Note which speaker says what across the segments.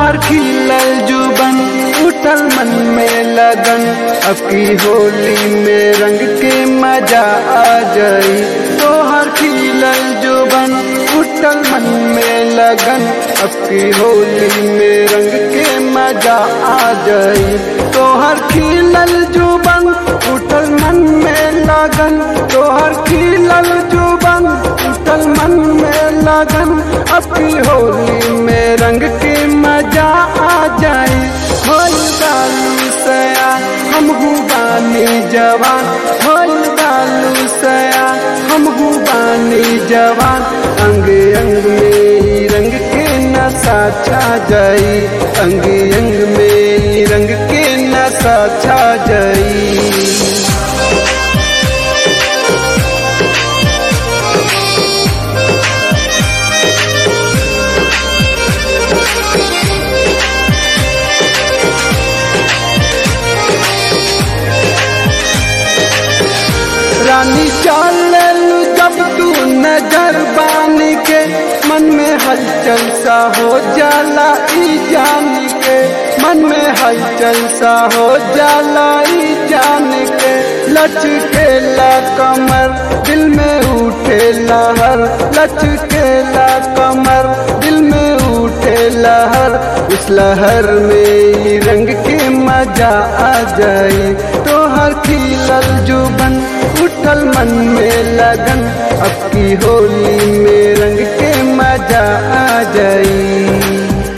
Speaker 1: तोहर खिलल जुबन उठल मन में लगन अब की होली में रंग के मजा आ जाई तोहर खिलल जुबन उठल मन में लगन अब की होली में रंग के मजा आ जाई तोहर खिलल जुबन उठल मन में लगन तोहर खिलल जुबन उठल मन में लगन अब की होली में रंग के मजा आ जाए होल बालू सया हम बानी जवान होल बालू सया हम बानी जवान अंग अंग में ही रंग के नशा छा जाई अंग अंग में ही रंग के नशा छा जाई रानी चालू जब तू नजर बान के मन में हलचल सा हो जाला ई जान के मन में हलचल सा हो जाला ई जान के लचकेला कमर दिल में उठे लहर लचकेला कमर दिल में उठे लहर उस लहर में ही रंग के मजा आ जाए तो हर खिलल जुबन उठल मन में लगन अब की होली में रंग के मजा आ जाई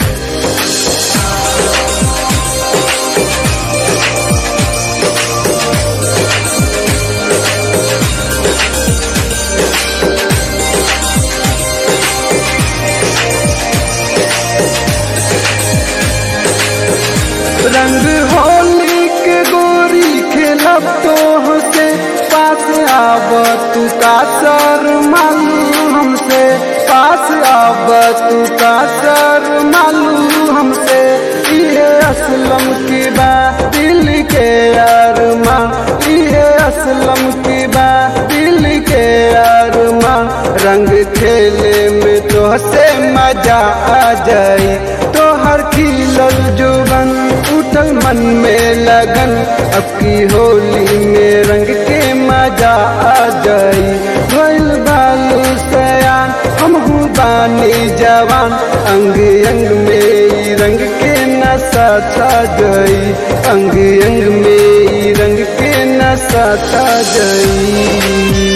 Speaker 1: रंग होली के गोरी खेलब तो से पास आब तू का सर मालू हमसे पास आब तू का सर मालू हमसे ये असलम की बा दिल के अरमा ये असलम की बा दिल के अरमा रंग खेले में तो से मजा आ जाए तो हर खिलल जुबन उठल मन में लगन अब की होली में रंग के मजा आ जाई भइल बालू सयान हम बानी जवान अंग अंग में ई रंग के नशा छा जाई अंग अंग में ई रंग के नशा छा जाई